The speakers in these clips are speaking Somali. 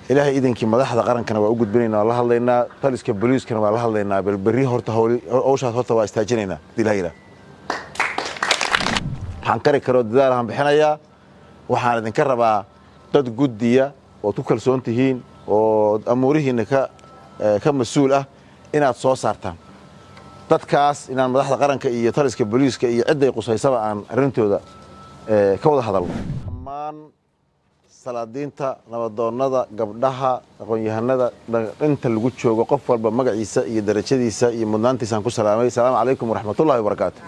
ilaahay idinkii madaxda qarankana waa u gudbinayna waa la hadlaynaa taliska boliiskana waa la hadlaynaa bal berri horta howshaas horta waa istaajinaynaa hadii la yidhaah waxaan kari karoo dadaalahaan bixinayaa waxaan idinka rabaa dad guddiya ood ku kalsoon tihiin oo amuurihiinna ka mas-uul ah inaad soo saartaan dadkaas inaan madaxda qaranka iyo taliska boliiska iyo cidday qusaysaba aan arrintooda ka wada hadalno dhammaan salaadiinta nabadoonnada gabdhaha aqoon-yahanada inta lagu joogo qof walba magaciisa iyo darajadiisa iyo mudnaantiisaan ku salaamay asalaamu calaykum waraxmatullahi wabarakaatu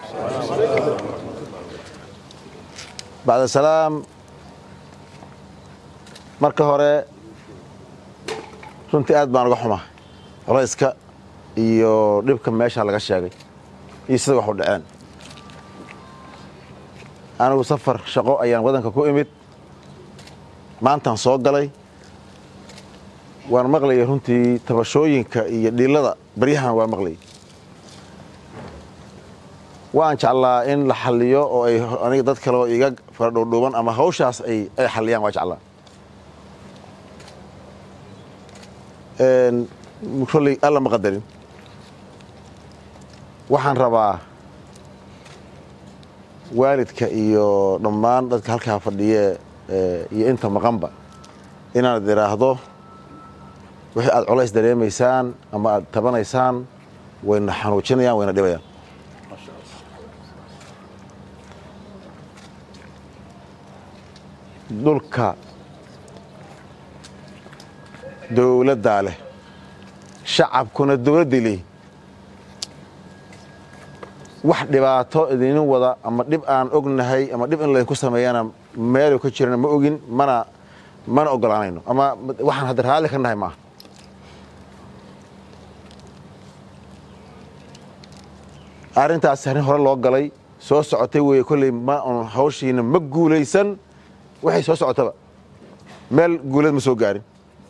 bacda salaam marka hore runtii aad baan uga xumaa colayska iyo dhibka meesha laga sheegay iyo sida wax u dhaceen anigu safar shaqo ayaan waddanka ku imid maantaan soo galay waan maqlayay runtii tabashooyinka iyo dhiilada baryahan waa maqlayay waan jeclaa in la xalliyo oo ay aniga dad kale oo iga faradhuudhuuban ama hawshaas ay ay xalliyaan waa jeclaa kolley alla ma qadarin waxaan rabaa waalidka iyo dhammaan dadka halkaa fadhiye iyo inta maqanba inaad idhaahdo wixii aad colays dareemaysaan ama aad tabanaysaan wayna xanuujinayaan wayna dhibayaan dhulka dowladdaa leh shacabkuna dowladdii leeyi wax dhibaato idinin wada ama dhib aan ognahay ama dhib in laydinku sameeyana meelu ka jirana ma ogin mana mana ogolaanayno ama waxaan hadda raalli ka nahay maaha arrintaas arrin hore loo galay soo socotay weeye kolley ma un hawshiina ma guulaysan waxay soo socotaba meel guulad ma soo gaarin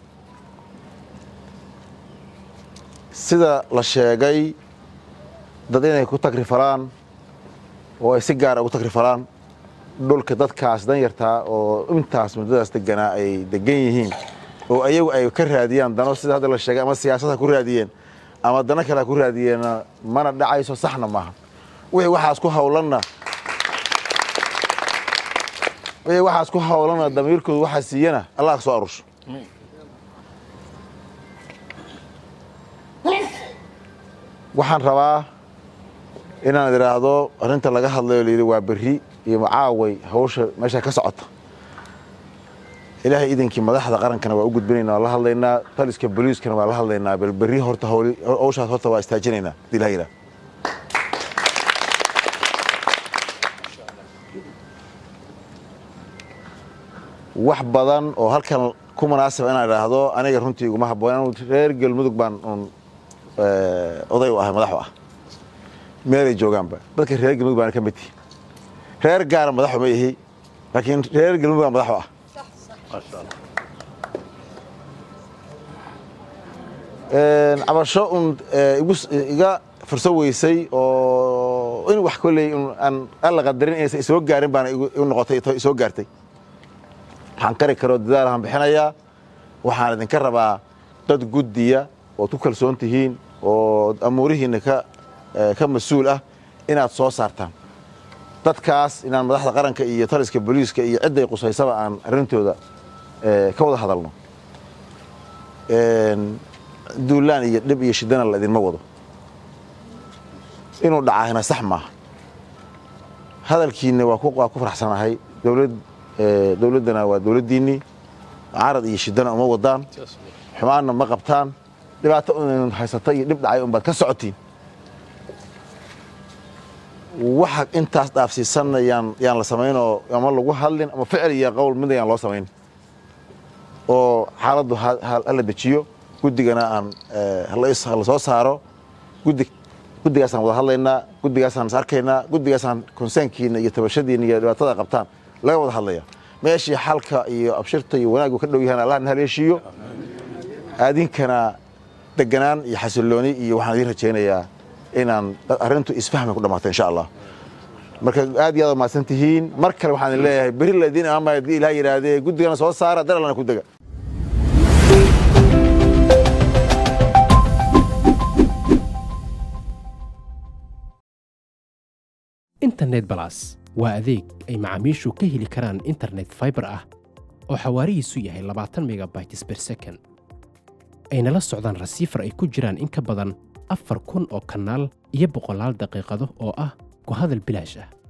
sida la sheegay dad inay ku tagrifalaan oo ay si gaara ugu tagrifalaan dhulka dadkaas danyartaa oo intaas muddadaas deganaa ay degan yihiin oo ayagu ay ka raadiyaan dano sida hadda la sheegay ama siyaasada ku raadiyeen ama dano kale ku raadiyeenna mana dhacayso saxna maaha wixii waxaas ku hawlanna wixii waxaas ku hawlanna damiirkoodu waxaa siiyana allah ka soo arusho waxaan rabaa inaan idhaahdo arrinta laga hadlayo layidhi waa berri iyo macaaway hawsha meesha ka socota ilaahay idinkii madaxda qarankana waa u gudbinayna waa la hadlaynaa taliska boliiskana waa la hadlaynaa bal berri horta hawshaas horta waa istaajinaynaa hadii la yidhaah wax badan oo halkan ku munaasaba inaan idhaahdo aniga runtii iguma habboon reer galmudug baan un oday u ahay madaxu ah meelay joogaanba dadka reer galmudug baana ka mid tihi reer gaara madaxu ma ihi laakiin reer galmudug baa madaxu ah cabasho un iga furso weysay oo in wax kolley aan alla qadarin inaysan isoo gaarin baana igu noqotay isoo gaartay waxaan kari karoo dadaalahaan bixinayaa waxaan idinka rabaa dad guddiya ood ku kalsoon tihiin oo amuurihiinna ka mas-uul ah inaad soo saartaan dadkaas inaan madaxda qaranka iyo taliska boliiska iyo cidday qusaysaba aan arrintooda ka wada hadalno duulaan iyo dhib iyo shidana la idinma wado inuu dhacaahina sax maaha hadalkiinna waa ku faraxsanahay dowladdana waa dowladdiinnii carad iyo shidana uma wadaan xumaanna ma qabtaan dhibaato un haysata iyo dhib dhacay unbaad ka socotiin waxa intaas dhaafsiisanna yaan yaan la samaynoo ama lagu hadlin ama ficil iyo qowl mid ayaan loo samayn oo xaaladdu hala dejiyo guddigana aan la soo saaro guddi guddigaasaan wada hadlaynaa guddigaasaan is arkaynaa guddigaasaan konseynkiina iyo tabashadiina iyo dhibaatada qabtaan laga wada hadlaya meeshii xalka iyo abshirta iyo wanaaggu ka dhow yahaan allah na haleeshiiyo aadinkana deganaan iyo xasillooni iyo waxaan idiin rajaynayaa inaan arrintu isfahmay ku dhammaato insha allah marka aad iyo aad mahadsan tihiin mar kale waxaan idin leeyahay beri la idiin amaamaya haddii ilaah yidhaahdee guddigana soo saara daralana ku dega internet balas waa adeeg ay macaamiishu ka heli karaan internet fiber ah oo xawaarihiisu yahay labaatan megabytes per second ayna la socdaan rasiifar ay ku jiraan in ka badan afar kun oo kanaal iyo boqolaal daqiiqado oo ah ku hadal bilaash ah